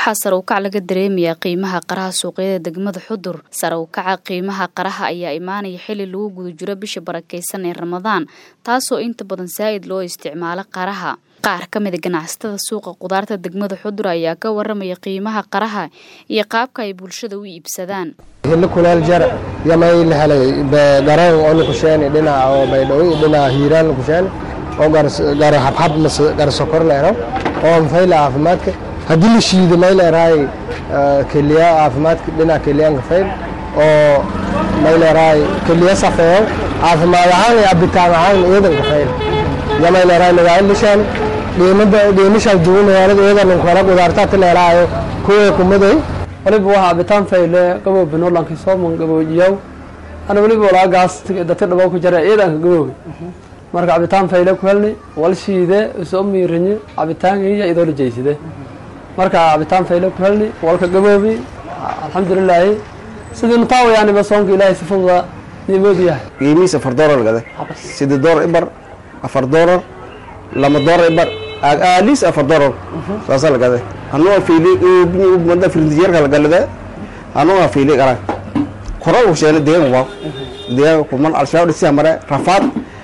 waxaa sare u kac laga dareemayaa qiimaha qaraha suuqyada degmada xudur sare u kaca qiimaha qaraha ayaa imaanaya xili lagu guda jiro bisha barakeysan ee ramadaan taasoo inta badan saa'id loo isticmaalo qaraha qaar ka mida ganacsatada suuqa qudaarta degmada xudur ayaa ka waramaya qiimaha qaraha iyo qaabka ay bulshada u iibsadaan hili kuleel jar yamay la helay garan oo nukusheen dhinaca oo baydhabo dhinaca hiiraan nukusheen oo gar habhab mas gar sokor leero oo fayla caafimaadka haddii la shiido may leerahay keliya caafimaadka dhinaca keliyaanka fayl oo may leerahay keliya safeeyo caafimaad ahaan iyo cabitaan ahaan iyadanka fayl yamay leerahay magaalada lishaan dhiimada dhiimishaa duwan magaalada iyadan kala qudaartaata leeraayo kuwa kumaday waliba waxaa cabitaan fayle gabow binolanki sooman gaboojiyaw ana waliba walaagaas dati dhabow ku jara ciidanka gabowga marka cabitaan fayle ku helni wal shiide soo miirinye cabitaankiiya idoo la jeyside marka cabitaan fayle ku helni walka gaboobi alxamdulilaahi sidii nutaawayaaniba soonka ilaahay si fududa niimood yahay qiimihiis afar doolar gade siddeed doolar ibar afar doolar lama doolar ibar aaliis afar doolar saasa lagade anuga fiili mada firintiyarka lagalade anuga fiili qarag koral usheene deegan waaw deegan kuman al-shabaab dhisiha mare rafaad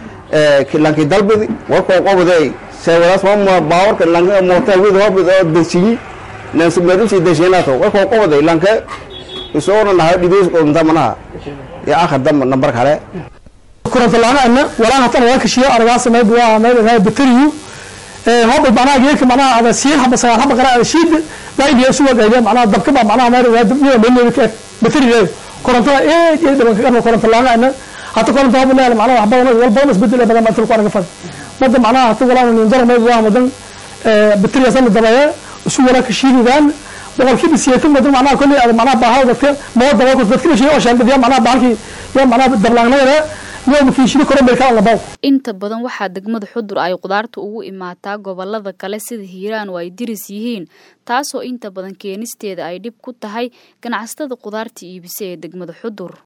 lanki dalbidi warkoo qobade seewadaas ma baawarka lanka moota wid horbid oo deshiyi nansumeedusi desheenaato warkoo qobade lanke isoona nahay dhibeys qomta manaha ya akhar damba nambar kale kurantalaana walaa hatan waa kashiyo aragaasa mayb waa mayb bateriyu hoba macnaha geedka macnaha ada siin haba sagaal haba qara ada shiid baidiya isu wagayda macnaha dabka ba macnaha mayr waa dabniya meelneeda ka bateriyeeda korontada eed iyo dhaban kaga koronto laana hata koronto haba leeyahay macnaha wax badan wal badan isbedel badan baa ku anaga fad mada macnaha hata walaa nin daro mayb waa madan bateriya san dabaya isu wala kashiidaan boqolkiiba siyeetan madan macnaha kulli ada macnaha baahada dadka mooda waa dadka la sheegay oo shaandadiya macnaha baalkii iyo macnaha dablaangnayda inta badan waxaa degmada xudur ay qudaarta ugu imaataa gobolada kale sida hiiraan oo ay diris yihiin taasoo inta badan keenisteeda ay dhib ku tahay ganacsatada qudaarta iibisa ee degmada xudur